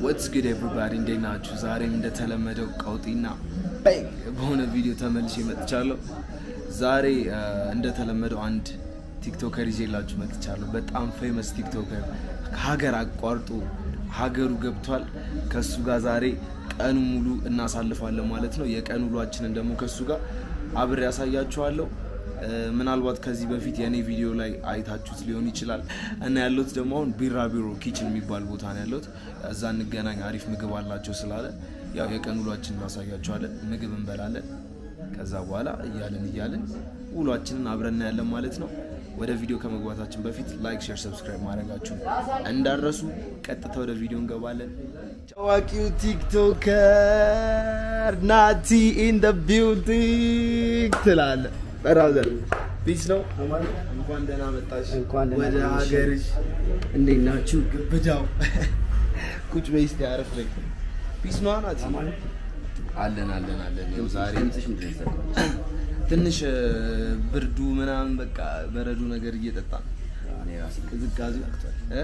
ወትስ ጉድ ኤቭሪባዲ እንዴት ናችሁ? ዛሬም እንደተለመደው ቀውጢና ባንግ በሆነ ቪዲዮ ተመልሼ መጥቻለሁ። ዛሬ አ፣ እንደተለመደው አንድ ቲክቶከር ይዤላችሁ መጥቻለሁ። በጣም ፌመስ ቲክቶከር ሀገር አቋርጦ ሀገሩ ገብቷል። ከሱ ጋር ዛሬ ቀኑ ሙሉ እናሳልፋለን ማለት ነው። የቀን ውሏችንን ደግሞ ከሱ ጋር አብሬ ያሳያችኋለሁ። እ፣ ምናልባት ከዚህ በፊት የእኔ ቪዲዮ ላይ አይታችሁት ሊሆን ይችላል እና ያለሁት ደግሞ አሁን ቢራቢሮ ኪችን የሚባል ቦታ ነው ያለሁት። እዛ እንገናኝ፣ አሪፍ ምግብ አላቸው ስላለ ያው የቀን ውሏችን እናሳያችኋለን። ምግብ እንበላለን። ከዛ በኋላ እያለን እያለን ውሏችንን አብረን እናያለን ማለት ነው። ወደ ቪዲዮ ከመግባታችን በፊት ላይክ፣ ሼር፣ ሰብስክራይብ ማድረጋችሁን እንዳረሱ። ቀጥታ ወደ ቪዲዮ እንገባለን። ታዋቂው ቲክቶከር ናቲ ኢን ደ ቢልዲንግ ትላለ በራዘር ፒስ ነው። እንኳን ደህና መጣሽ እንኳን ደህና ወደ ቆየሽ። ሀገርሽ። እንዴት ናችሁ? ግብዳው ቁጭ በይ እስኪ አረፍ በይ። ፒስ ነው ናቲ። አለን አለን አለን። ይኸው ዛሬ ድምፅሽ ምንድን ነው የዘጋው? ትንሽ እ፣ ብርዱ ምናምን በቃ በረዶ ነገር እየጠጣ ነው። እኔ ራሴ ቅዝቃዜ እ?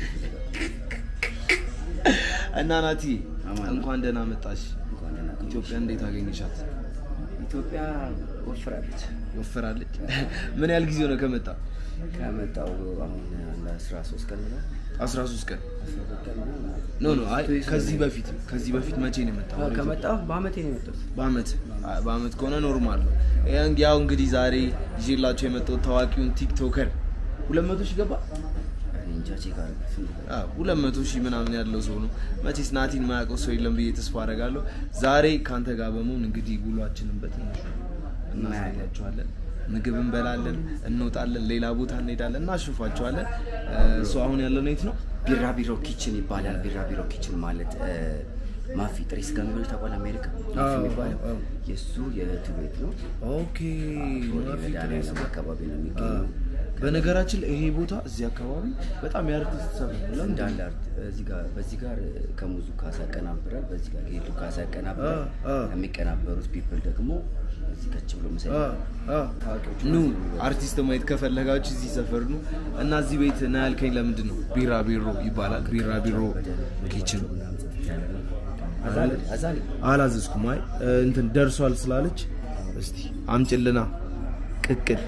እና ናቲ አማን። እንኳን ደህና መጣሽ። እንኳን ደህና ቆየሽ። ኢትዮጵያ እንዴት አገኘሻት? ኢትዮጵያ ወፍራለች። ወፍራለች። ምን ያህል ጊዜ ነው ከመጣ? ከመጣው አሁን አንድ አስራ ሶስት ቀን ነው 13 ቀን። አስራ ሁለት ቀን ነው። ኖ ኖ፣ አይ ከዚህ በፊት ከዚህ በፊት መቼ ነው የመጣው? አዎ፣ ከመጣሁ በአመቴ ነው የመጣሁት። በአመት አይ፣ በአመት ከሆነ ኖርማል ነው። ያን- ያው እንግዲህ ዛሬ ይዤላቸው የመጣሁት ታዋቂውን ቲክቶከር 200 ሺህ ገባ። እኔ እንጃ ቼክ አድርግ ስንት ነው? አዎ 200 ሺህ ምናምን ያለው ሰው ነው። መቼስ ናቲን ማያውቀው ሰው የለም ብዬ ተስፋ አደርጋለሁ። ዛሬ ካንተ ጋር በመሆን እንግዲህ ውሏችንን በትንሹ እናሳያቸዋለን። ምግብ እንበላለን፣ እንወጣለን፣ ሌላ ቦታ እንሄዳለን፣ እናሽፋቸዋለን። እሱ አሁን ያለነው የት ነው? ቢራቢሮ ኪችን ይባላል። ቢራቢሮ ኪችን ማለት እ፣ ማፊ ጥሬ ስጋ የሚበሉት ታውቃለህ? አሜሪካ ማፊ አዎ፣ የሚባለው አዎ። የእሱ የእህቱ ቤት ነው። ኦኬ ወደ መድኃኒዓለም አካባቢ ነው የሚገኘው። በነገራችን ላይ ይሄ ቦታ እዚህ አካባቢ በጣም የአርቲስት ሰፈር ነው። ለምን? እንዳለ አርት እዚህ ጋር በዚህ ጋር ከሙዙ ካሳ ያቀናብራል፣ በዚህ ጋር ጌዱ ካሳ ያቀናብራል። አ፣ አ። የሚቀናበሩት ፒፕል ደግሞ እዚህ ከች ብሎ ምሳ አ፣ አ። ታዋቂዎቹ ኑ ናቸው የሚበሉት። አርቲስት ማየት ከፈለጋችሁ እዚህ ሰፈር ነው እና እዚህ ቤት ና ያልከኝ ለምንድን ነው? ቢራቢሮ ይባላል። ቢራቢሮ ኪችን ምናምን ጽድት ያለ ነው። አዛሊ አዛሊ አላዘዝኩም። አይ እንትን ደርሷል ስላለች እስቲ አምጭልና ቅቅል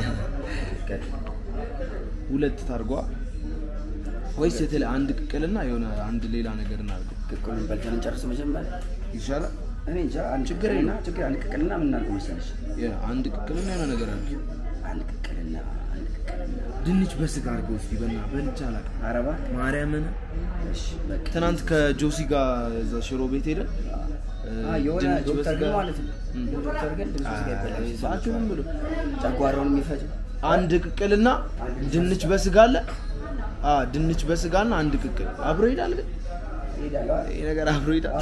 ሁለት ታርጓ ወይስ የተለ አንድ ቅቅልና የሆነ አንድ ሌላ ነገር እናድርገው ቅቅሉን በልተን እንጨርስ መጀመሪያ። ይሻላል? እኔ እንጃ አንድ ቅቅልና ችግር አንድ ቅቅልና ምን እናድርገው መሰለሽ? የ- አንድ ቅቅልና የሆነ ነገር አለ። አንድ ቅቅልና አንድ ቅቅልና ድንች በስጋ አድርገው እስቲ በና በልቻ አላውቅም። አረባ ማርያምን እሺ በቃ ትናንት ከጆሲ ጋር እዛ ሽሮ ቤት ሄደን አ የሆነ ድንች ዶክተር ግን በስጋ- ማለት ነው እም። ዶክተር ግን ድምፅ ስጋ ይበላል ሰዓቱንም ብሎ ጨጓራውን የሚፈጅ አንድ ቅቅልና ድንች በስጋ አለ። አ ድንች በስጋና አንድ ቅቅል አብሮ ይሄዳል። ግን ይሄዳል ይሄ ነገር አብሮ ይሄዳል።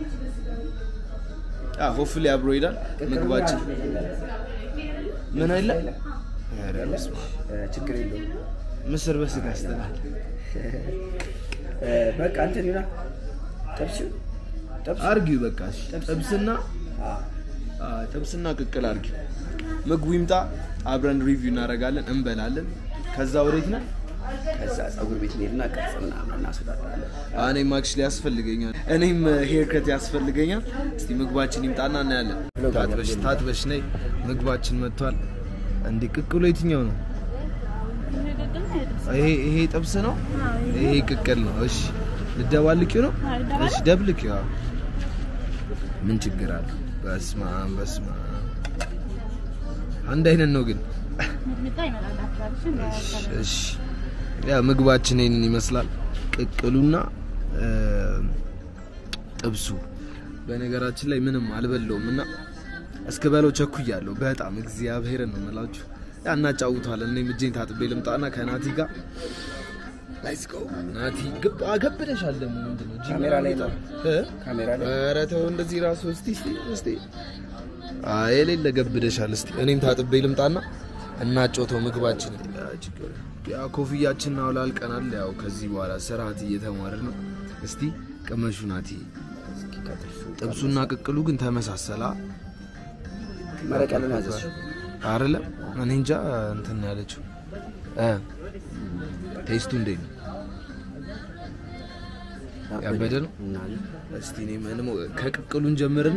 አ ሆፍሊ አብሮ ይሄዳል። ምግባችን ምን አይለ ኧረ በስመ አብ። እ፣ ችግር የለውም ምስር በስጋ ስትላል እ፣ በቃ እንትን ይሆናል ጥብስ ጥብስ አርጊው በቃ እሺ። ጥብስና አ፣ አ፣ ጥብስና ቅቅል አርጊው። ምግቡ ይምጣ፣ አብረን ሪቪው እናደርጋለን፣ እንበላለን። ከዛ ወዴት ነን? ከዛ ፀጉር ቤት እንሄድና ቅርጽ ምናምን እናስወዳዳለን እኔም አክቹሊ ያስፈልገኛል። እኔም ሄር ከት ያስፈልገኛል። እስቲ ምግባችን ይምጣና እናያለን። ታጥበሽ ታጥበሽ ነይ። ምግባችን መጥቷል። እንዴ ቅቅሉ የትኛው ነው? ይሄ ይሄ ጥብስ ነው። ይሄ ቅቅል ነው። እሺ ልደባልቂው ነው። እሺ ደብልቂው። አዎ። ምን ችግር አለ? በስመ አብ በስመ አብ። አንድ አይነት ነው ግን እሺ፣ እሺ ያ ምግባችን ይሄንን ይመስላል። ቅቅሉና እ፣ ጥብሱ በነገራችን ላይ ምንም አልበለውም እና እስክ በለው ቸኩያለሁ በጣም እግዚአብሔርን ነው የምላችሁ። ያ እናጫውተዋለን። እኔም እጄን ታጥቤ ልምጣና ከናቲ ጋር ሌትስ ጎ ናቲ ግብ አገብደሻል። ደግሞ ምንድን ነው ጂም ካሜራ ላይ ነው። እ? ካሜራ ላይ ኧረ ተው እንደዚህ ራሱ እስቲ እስቲ እስቲ አይ የሌለ ገብደሻል። እስቲ እኔም ታጥቤ ልምጣና እናጮተው ምግባችን። ያ ኮፍያችን አውላልቀናል። ያው ከዚህ በኋላ ስርዓት እየተማርን ነው። እስቲ ቅመሹ ናቲ። ጥብሱና ቅቅሉ ግን ተመሳሰላ መረቅ ያለን ያዘች አይደለም? እኔ እንጃ እንትን ነው ያለችው እ ቴስቱ እንዴት ነው? ያበደ ነው። እና እስቲ እኔ ምንም ከቅቅሉን ጀምርና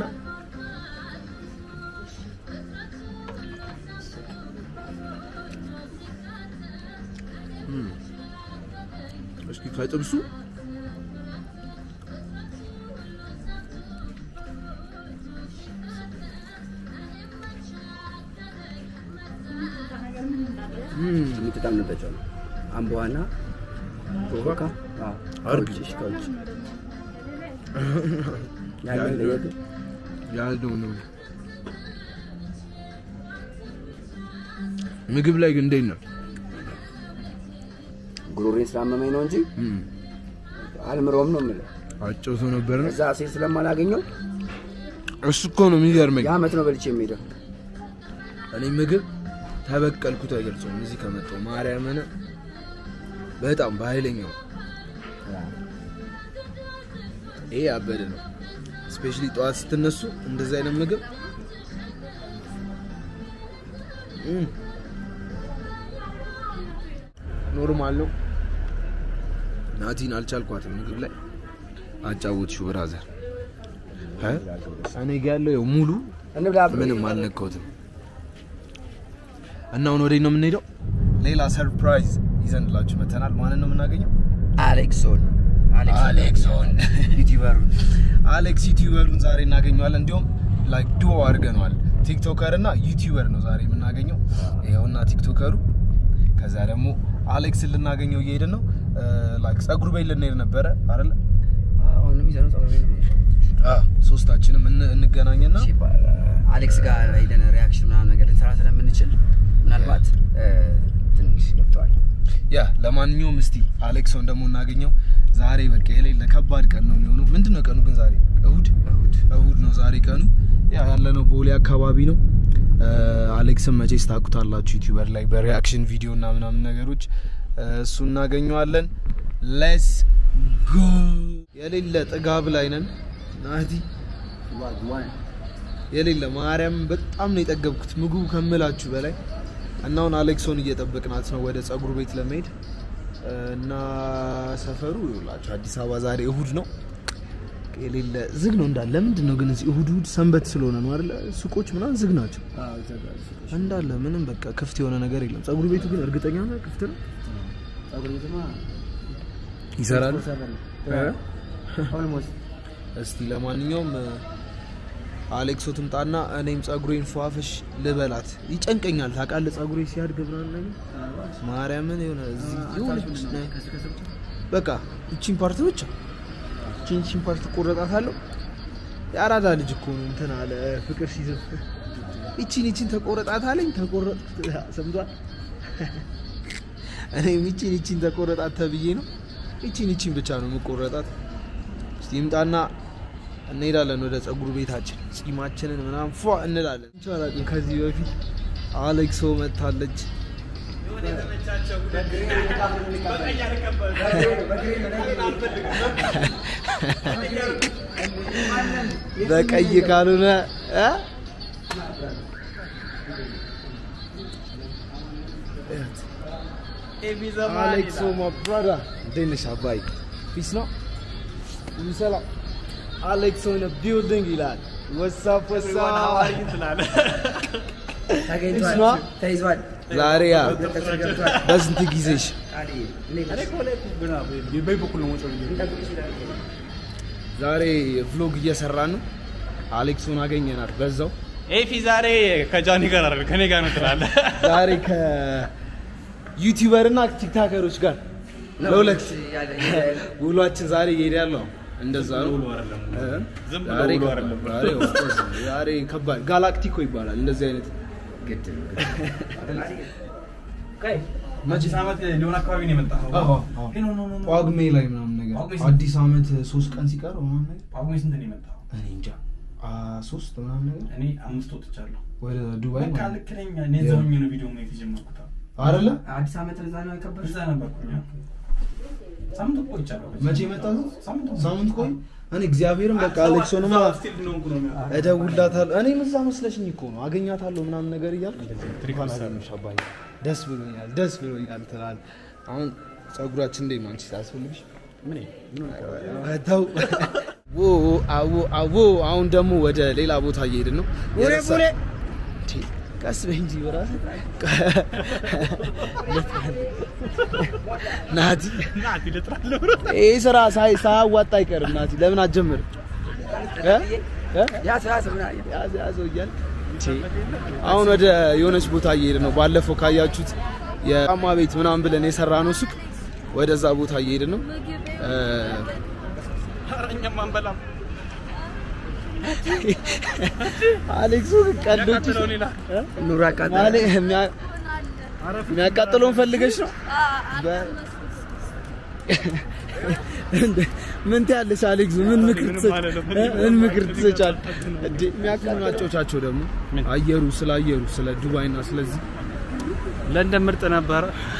እም። እስኪ ከጥብሱ እም። የምትጠምንበት ነው አምቧና ኮካ አርግ። ከውጭ ከውጭ ያለው ለየት ያለው ነው። ምግብ ላይ ግን እንዴት ነው? ጉሮሬን ስላመመኝ ነው እንጂ እም። አልምሮም ነው የምልህ። አጨውቶ ነበር ነው። እዛ ሴት ስለማላገኘው እሱ እኮ ነው የሚገርመኝ። የአመት ነው በልቼ የሚሄደው። እኔ ምግብ ተበቀልኩት አይገልጸውም። እዚህ ከመጣሁ ማርያምን በጣም በኃይለኛው ይሄ ያበደ ነው። ስፔሻሊ ጠዋት ስትነሱ እንደዚህ አይነት ምግብ እም፣ ኖርማል ነው። ናቲን አልቻልኳትም ምግብ ላይ አጫወትሽው ብራዘር። እ? እኔ ጋ ያለው ያው ሙሉ እንብላ ምንም አልነካሁትም። እና አሁን ወዴት ነው የምንሄደው? ሌላ ሰርፕራይዝ ይዘንላችሁ መተናል። ማንን ነው የምናገኘው? አሌክሶን አሌክሶን ዩቲዩበሩ አሌክስ ዩቲዩበሩን ዛሬ እናገኘዋለን። እንዲሁም ላይክ ዱኦ አድርገነዋል። ቲክቶከር እና ዩቲዩበር ነው ዛሬ የምናገኘው። ይኸውና ቲክቶከሩ። ከዛ ደግሞ አሌክስን ልናገኘው እየሄድን ነው። ላይክ ጸጉር ቤት ልንሄድ ነበረ አይደለ? አሁን የሚዘነው ጸጉር ቤት ነው። አዎ፣ ሶስታችንም እን- እንገናኝና እሺ፣ አሌክስ ጋር ሄደን ሪያክሽን ምናምን ነገር ልንሰራ ስለምንችል ምናልባት እ፣ ትንሽ ገብተዋል። ያ ለማንኛውም እስቲ አሌክሶን ደግሞ እናገኘው። ዛሬ በቃ የሌለ ከባድ ቀን ነው የሚሆነው። ምንድን ነው ቀኑ ግን ዛሬ? እሁድ እሑድ እሁድ ነው ዛሬ ቀኑ። ያ ያለነው ቦሌ አካባቢ ነው። እ፣ አሌክስን መቼስ ታውቁታላችሁ ዩቲዩበር ላይ በሪያክሽን ቪዲዮ እና ምናምን ነገሮች እ፣ እሱ እናገኘዋለን። ሌስ ጎ የሌለ ጥጋብ ላይ ነን ናቲ የሌለ ማርያም በጣም ነው የጠገብኩት ምግቡ ከምላችሁ በላይ እና አሁን አሌክሶን እየጠበቅናት ነው ወደ ጸጉር ቤት ለመሄድ እና ሰፈሩ ይኸውላችሁ አዲስ አበባ ዛሬ እሁድ ነው የሌለ ዝግ ነው እንዳለ ለምንድን ነው ግን እዚህ እሁድ እሁድ ሰንበት ስለሆነ ነው አይደለ ሱቆች ምናምን ዝግ ናቸው እንዳለ ምንም በቃ ክፍት የሆነ ነገር የለም ጸጉር ቤቱ ግን እርግጠኛ ነህ ክፍት ነው ይሰራል ኦልሞስት እስቲ ለማንኛውም አሌክሶ ትምጣና እኔም ጸጉሬን ፏፈሽ ልበላት። ይጨንቀኛል ታውቃለህ፣ ጸጉሬ ሲያድግ ምናምን ነገር ማርያምን የሆነ እዚህ የሆነች በቃ እቺን ፓርት ብቻ እቺን እቺን ፓርት ቆረጣታለሁ። የአራዳ ልጅ እኮ ነው እንትን አለ ፍቅር ሲዘፍ እቺን እቺን ተቆረጣታለኝ ተቆረጥኩት። ሰምቷል። እኔም እቺን እቺን ተቆረጣት ተብዬ ነው እቺን እቺን ብቻ ነው የምቆረጣት። እስቲ ይምጣና እንሄዳለን ወደ ጸጉር ቤታችን ጺማችንን ምናምን ፏ እንላለን። እንቻ አላውቅም ከዚህ በፊት አሌክሶ መታለች። በቀይ ካልሆነ እ? አሌክሶ ማ ብራዳ እንዴት ነሽ አባይ? ፒስ ነው ሁሉ ሰላም። አሌክሶ ኢን ቢልዲንግ ይላል። ወሳፕ ወሳፕ ተገኝቷል፣ ስማ። ተይዟል፣ ዛሬ ያ ገብቷል፣ ገብቷል። በስንት ጊዜሽ አሊ፣ እንዴት ነሽ? እንጠብቅሽ ይላል። ዛሬ ቭሎግ እየሰራን ነው። አሌክሶን አገኘናት በዛው ኤፊ ዛሬ ከጃኒ ጋር አይደል ከኔ ጋር ነው ትላለህ። ዛሬ ከዩቲዩበር እና ቲክታከሮች ጋር ነው፣ ለሁለት ያለ- ያለ- ውሏችን ዛሬ እየሄደ ያለው እንደዛ ነው። ውሎ አይደለም። እ? ዝም ብሎ ዛሬ ውሎ ከባድ- አይደለም። ዛሬ of course ዛሬ ከባድ ጋላክቲኮ ይባላል እንደዚህ አይነት ግድ ነው፣ ግድ ነው። አሊ፣ አዲስ ዓመት ሊሆን አካባቢ ነው የመጣኸው? አዎ፣ አዎ። ኖ ኖ ኖ ኖ። ጳጉሜ ላይ ምናምን ነገር ጳጉሜ ስንት? አዲስ አመት ሶስት ቀን ሲቀር ምናምን ነገር ጳጉሜ ስንት ነው የመጣኸው? እኔ እንጃ አ ሶስት ምናምን ነገር እኔ አምስት ወጥቻለሁ። ወደ ዱባይ በቃ ማለት ልክ ነኝ። እኔ እዛው ሆኜ ነው ቪዲዮ ማየት የጀመርኩት። አይደለ አዲስ ዓመት እዛ ነው ያከበርሽ? እዛ ነበርኩኝ። ሳምንት እኮ ቆይቻለሁ። መቼ መጣ ሳምንት ሳምንት ቆይ እኔ እግዚአብሔርን በቃ አሌክሶንማ ስቲል እንደሆንኩ ነው የሚያውቀው። እደውልላታለሁ እኔም እዛ መስለሽኝ እኮ ነው አገኛታለሁ ምናምን ነገር እያልኩ ትሪክ እንኳን መሰለህ። አገኘሁሽ አባዬ ደስ ብሎኛል ደስ ብሎኛል ትላለህ አሁን ጸጉራችን እንዴት ነው አንቺ ታስፈልግሽ ምን ምን ተው ዎ አዎ አዎ። አሁን ደግሞ ወደ ሌላ ቦታ እየሄድን ነው። ቡሬ የረሳ- ቡሬ እንዴ፣ ቀስ በይ እንጂ በራስህ ናቲ። ናቲ ልጥራለሁ ይህ ስራ ሳይ- ሳያዋጣ አይቀርም። ናቲ ለምን አትጀምርም? እ? እ? ያዝ ያዝ ምናምን ያዘ ያዘው እያለ አሁን ወደ የሆነች ቦታ እየሄድን ነው። ባለፈው ካያችሁት የጫማ ቤት ምናምን ብለን የሰራ ነው ሱቅ፣ ወደዛ ቦታ እየሄድን ነው። እ፣ ኧረ እኛም አንበላም አሌክሱ ቀልዶች ያቃጥለው ሌላ ኑሮ አቃጠለ ማለ የሚያ- የሚያቃጥለውን ፈልገሽ ነው። በ- እንደ- ምን ትያለሽ አሌክሱ? ምን ምክር ምንም ትሰጭ- አልልም። እ? ምን ምክር ትሰጫለሽ? እንዴ የሚያክሉ ናጮቻቸው ደግሞ ምን? አየሩ ስለ አየሩ ስለ ዱባይና ስለዚህ ለንደን ምርጥ ነበረ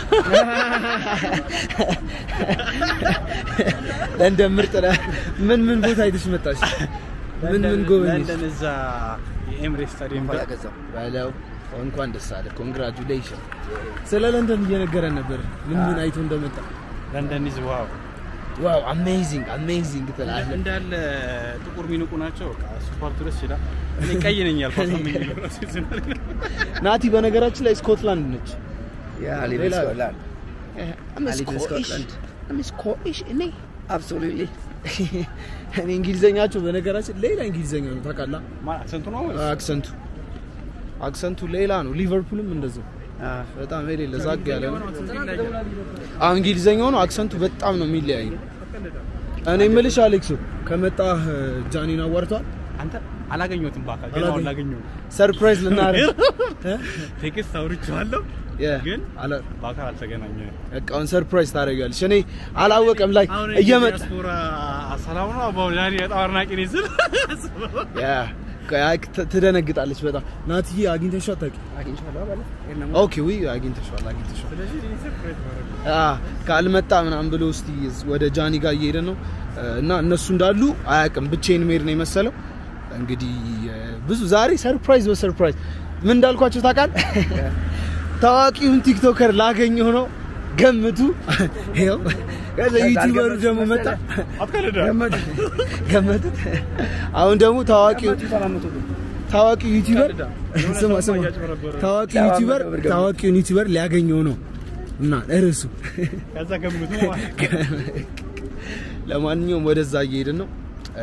ለንደን ምርጥ ነህ። ምን ምን ቦታ አይተሽ መጣሽ? ምን ምን ጎበኘሽ? ለንደን እዛ የኤምሬት ስታዲየም ጋር ገዛው በለው እንኳን ደስ አለ። ኮንግራጁሌሽን። ስለ ለንደን እየነገረን ነበር ምን ምን አይቶ እንደመጣ። ለንደን ይዝ ዋው ዋው አሜዚንግ አሜዚንግ ትላለህ። እንዳለ ጥቁር ሚንቁ ናቸው በቃ እሱ ፓርቱ ደስ ይላል እኔ ቀይ ነኝ ያልኳት ነው የሚለው ራሱ ይዝናል ናቲ በነገራችን ላይ ስኮትላንድ ነች። ያ ሊቭ ሌላ- ስኮትላንድ አሊቭ ኢን ስኮትላንድ ስኮቲሽ እኔ አብሶሉትሊ እኔ እንግሊዘኛቸው በነገራችን ሌላ እንግሊዘኛ ነው ታውቃለህ። ማን አክሰንቱ ነው ወይስ አክሰንቱ አክሰንቱ ሌላ ነው። ሊቨርፑልም እንደዛው በጣም የሌለ ዛግ ያለ ነው። አሁን እንግሊዘኛው ነው አክሰንቱ በጣም ነው የሚለያዩ። እኔ የምልሽ አሌክሱ ከመጣህ ጃኒን አዋርቷል። አንተ አላገኘሁትም በአካል ግን አሁን ላገኘሁ ነው ሰርፕራይዝ ልናደርግ ቴክስት አውርቼዋለሁ ግን አለ- በአካል አልተገናኘንም በቃ አሁን ሰርፕራይዝ ታደርጋለች። እኔ አላወቀም ላይ አሁን እየመጣ ዲያስፖራ ሰላም ነው አባው ዳኒ በጣም አድናቂ ነኝ ስል ያ አይ፣ ት- ትደነግጣለች በጣም ናትዬ አግኝተሽው አታውቂም? አግኝቼዋለሁ ባለ ኦኬ ዊ አግኝተሽዋል አግኝተሽዋል አ ካልመጣ ምናምን ብሎ እስቲ ወደ ጃኒ ጋር እየሄደ ነው እና እነሱ እንዳሉ አያውቅም። ብቻዬን መሄድ ነው የመሰለው። እንግዲህ እ፣ ብዙ ዛሬ ሰርፕራይዝ በሰርፕራይዝ ምን እንዳልኳቸው ታውቃለህ? ታዋቂውን ቲክቶከር ላገኘው ነው ገምቱ። ይኸው ከዛ ዩቲዩበሩ ደግሞ መጣ አትቀልዳ ገመቱት። አሁን ደግሞ ታዋቂው ታዋቂ ዩቲዩበር ስማ ስማ ታዋቂ ዩቲዩበር ታዋቂውን ዩቲዩበር ሊያገኘው ነው እና እርሱ ከዛ ገምቱ ለማንኛውም ወደዛ እየሄድን ነው። እ፣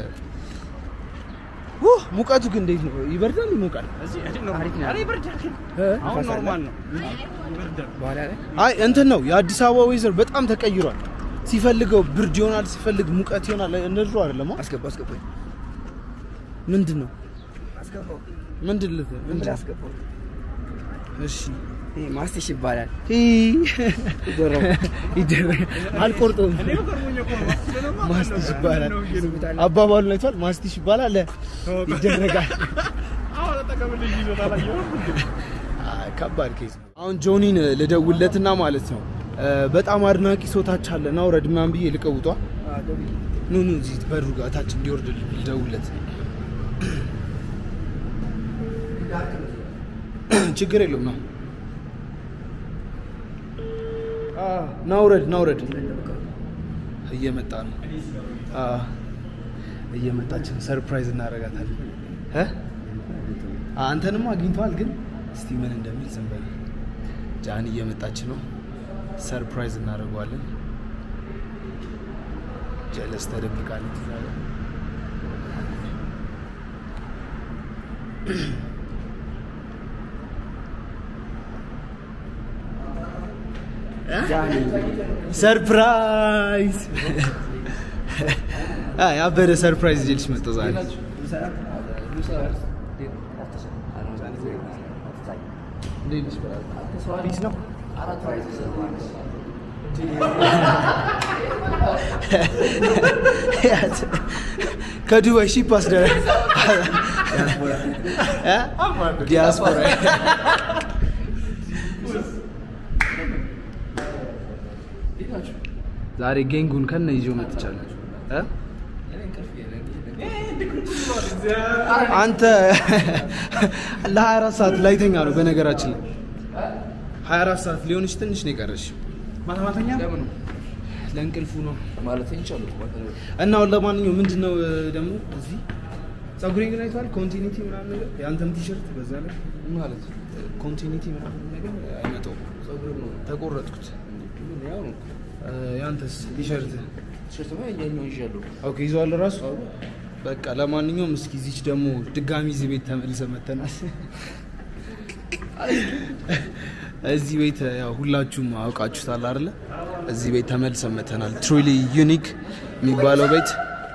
ውህ ሙቀቱ ግን እንዴት ነው? ይበርዳል ይሞቃል? እዚህ እዚህ ነው አሪፍ ነው። ኧረ ይበርዳል ግን እ? አሁን ኖርማል ነው ይበርዳል በኋላ ላይ አይ እንትን ነው የአዲስ አበባ ዌዘር በጣም ተቀይሯል። ሲፈልገው ብርድ ይሆናል፣ ሲፈልግ ሙቀት ይሆናል። እንደ ድሮ አይደለም። አ? አስገባው አስገባው ምንድን ነው አስገባው ምንድን ልት ምን ምንድን ነው? አስገባው እሺ ይሄ ማስቲሽ ይባላል ሂ ይደረግ አልቆርጠውም። ማስቲሽ ይባላል አባባሉን አይቷል። ማስቲሽ ይባላል ይደረጋል። አሁን ተቀበልኝ ይዞታል አየኸው አይ፣ ከባድ ኬዝ ነው። አሁን ጆኒን ልደውለትና ማለት ነው እ፣ በጣም አድናቂ ሰው ታች አለ ና ውረድ ምናምን ብዬ ልቀውጧ ኑ ኑ እዚህ በሩ ጋር ታች እንዲወርድ ልደውለት ችግር የለውም ነው ና ውረድ ና ውረድ እየመጣ ነው አ፣ እየመጣች ነው ሰርፕራይዝ እናደርጋታለን እ? አንተንም አግኝተዋል ግን እስቲ ምን እንደሚል ዝም በል ጃን እየመጣች ነው ሰርፕራይዝ እናደርገዋለን ጀለስ ተደብቃለች እዛ ጋር። ሰርፕራይዝ አ ያበደ ሰርፕራይዝ ይዤልሽ መጣሁ ዛሬ እንዴት ነሽ በላት ፒስ ነው ከዱባይ ሺፕ አስደረ ዲያስፖራ ዛሬ ጌንጉን ከነ ይዞ መጥቻለሁ እ? አንተ ለ24 ሰዓት ላይተኛ ነው በነገራችን ላይ 24 ሰዓት ሊሆንሽ ትንሽ ነው የቀረሽ ማታ ማተኛ ለእንቅልፉ ነው ማለት ይቻላል ማለት ነው። እና አሁን ለማንኛውም ምንድን ነው እ፣ ደግሞ እዚህ ጸጉሬን ግን አይተዋል። ኮንቲኒቲ ምናምን ነገር የአንተም ቲሸርት በዛ ላይ ማለት ኮንቲኒቲ ምናምን ነገር አይመጣውም። ጸጉር ነው ተቆረጥኩት። ያው ነው እ፣ ያንተስ ቲሸርት ቲሸርት ማለት ያኛው ይዣለሁ። ኦኬ ይዘዋል ራሱ በቃ ለማንኛውም እስኪ እዚች ደግሞ ድጋሚ እዚህ ቤት ተመልሰን መተናል። እዚህ ቤት ያው ሁላችሁም አውቃችሁታል አይደለ? እዚህ ቤት ተመልሰን መተናል። ትሩሊ ዩኒክ የሚባለው ቤት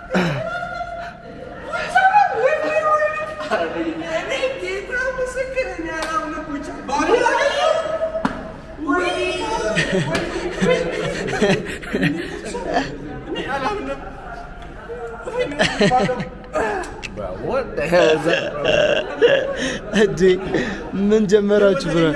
What the hell is that? እንዴ ምን ጀመራችሁ ብረ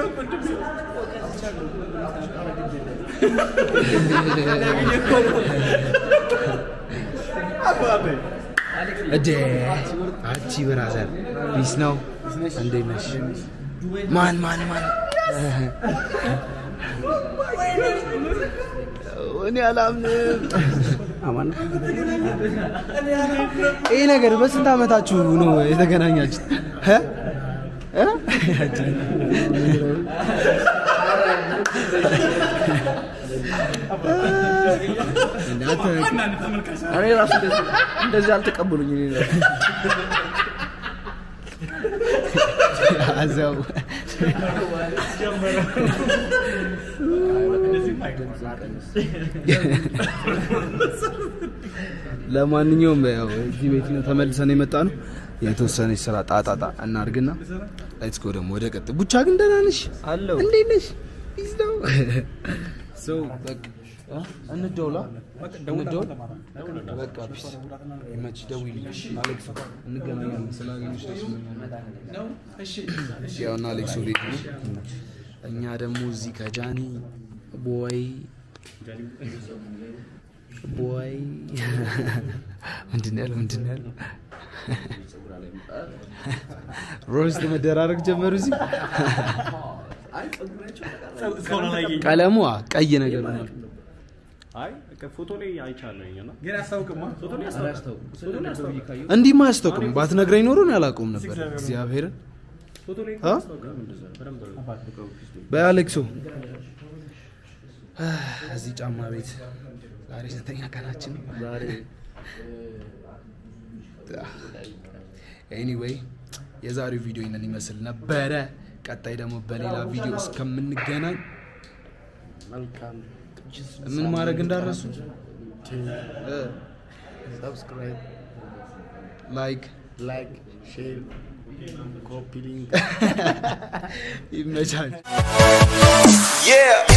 እዴ አቺ ብራዘር ፒስ ነው። እንዴት ነሽ? ማን ማን ማን? እኔ አላምንም። አማን ይሄ ነገር በስንት ዓመታችሁ ነው የተገናኛችሁት? እ? እ? እናንተ እኔ ራሱ እንደዚህ እንደዚህ አልተቀበሉኝ። እኔ ራሱ ያዘው ለማንኛውም ያው እዚህ ቤት ነው ተመልሰን የመጣ ነው። የተወሰነች ስራ ጣጣጣ እናርግና ሌትስ ጎ ደግሞ ወደ ቀጥ ቡቻ ግን ደህና ነሽ? አለሁ። እንዴት ነሽ? ፒስ ነው። ሰው በቃ እ? እንደውላ እንደውል በቃ ፒስ ይመች። ደውይልኝ አሌክስ፣ እንገናኛለን። ስላገኘሁሽ ደስ ብሎኛል። ያውና አሌክስ ቤት ነው። እኛ ደግሞ እዚህ ከጃኒ ቦይ ቦይ ምንድን ነው ያለው? ምንድን ነው ያለው? ሮስት መደራረግ ጀመሩ። እዚህ ቀለሙ አ፣ ቀይ ነገር ሆኗል። አይ ፎቶ ላይ አይቻለሁ እና ግን ያስታውቅማ ፎቶ ላይ ያስታውቅ ፎቶ ላይ ያስታውቅ እንዲህማ አያስታውቅም። ባትነግረኝ ኖሮ እኔ አላውቀውም ነበር። እግዚአብሔርን ፎቶ ላይ አ? ያስታውቃል እንደዛ በደንብ በአሌክሶ እዚህ ጫማ ቤት ዛሬ ስንተኛ ቀናችን ነው? ዛሬ ኤኒዌይ የዛሬው ቪዲዮ ይህንን ይመስል ነበረ። ቀጣይ ደግሞ በሌላ ቪዲዮ እስከምንገናኝ መልካም ምን ማድረግ እንዳረሱ ሰብስክራይብ፣ ላይክ ላይክ፣ ሼር፣ ኮፒ ሊንክ ይመቻል። Yeah.